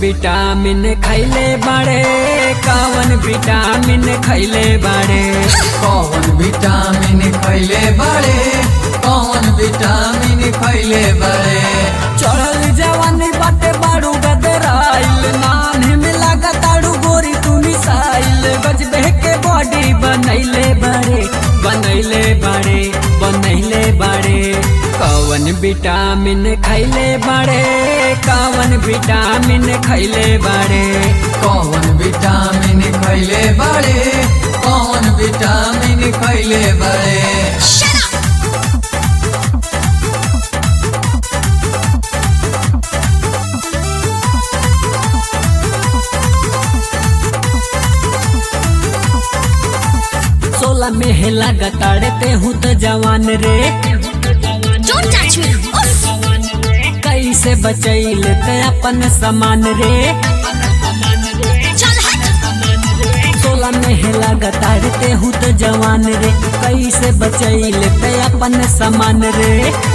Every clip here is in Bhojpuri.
विटामिन खैले बाड़े कवन विटामिन खैले बाड़े कौन विटामिन खैले बड़े कौन विटामिन खैले बड़े चढ़ल जवानी बाटे बाड़ू गदराइल नान्हे में लागताड़ू गोरी तू मिसाइल गजबे के बॉडी बनैले बाड़े बनैले बाड़े बनैले बाड़े कवन विटामिन खैले बाड़े कवन विटामिन खैले बाड़े कौन विटामिन खैले बड़े कौन विटामिन खैले बड़े सोलह में लागताड़े ते हूँ तो जवान रे Don't touch me. Uff. कैसे बचैल ते अपन समान रे चल हट सोलह में लागताड़े ते हूँ तो जवान रे कैसे बचैल ते अपन समान रे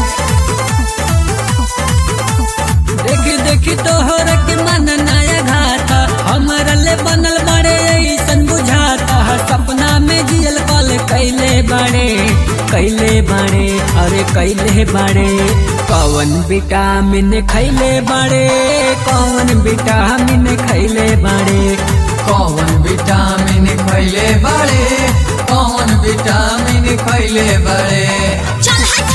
देखी देखी तोहर के मन नया घाता हमरा ले बनल बड़े ऐसन बुझाता सपना में जियल कल कैले बड़े कैले बड़े अरे कैले बड़े कौन विटामिन खैले बड़े कौन विटामिन खैले बड़े कौन विटामिन खैले बड़े कौन विटामिन खैले बड़े चल हट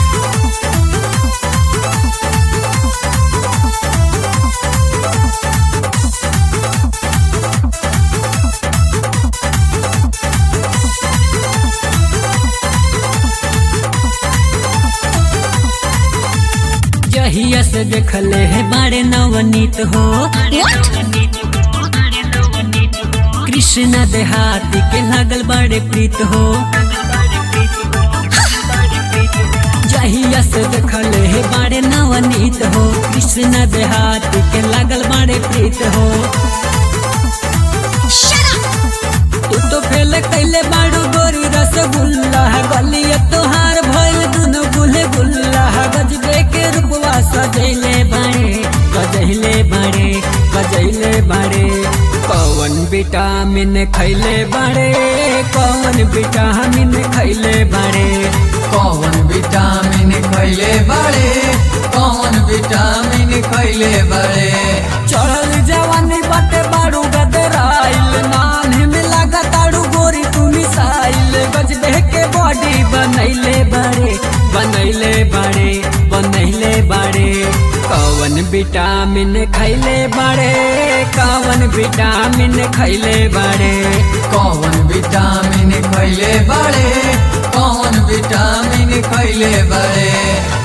जहिया से देखले है बड़े नवनीत हो कृष्ण देहाती के लागल बड़े प्रीत हो जहिया से देखले है बड़े नवनीत हो कृष्ण देहाती के लागल बड़े प्रीत हो Shut up. तू तो फेल कैले बाड़ू गोरी रसगुल्ला गलिया तोहार भइल दुनो गुले गुल्ला गजबे के रूपवा सजैले बाड़े गजैले बाड़े गजैले बाड़े कौन विटामिन खैले बाड़े कौन विटामिन खैले बाड़े कौन विटामिन खैले बड़े कौन विटामिन खैले बड़े चढ़ल जवानी बाटे बाड़ू गदराइल नान्हे में लागताड़ू गोरी तू मिसाइल गजबे के बॉडी बनैले बाड़े बनैले बाड़े बनैले बाड़े कौन विटामिन खैले बाड़े कौन विटामिन खैले बाड़े कौन विटामिन खैले बड़े कौन विटामिन खैले बड़े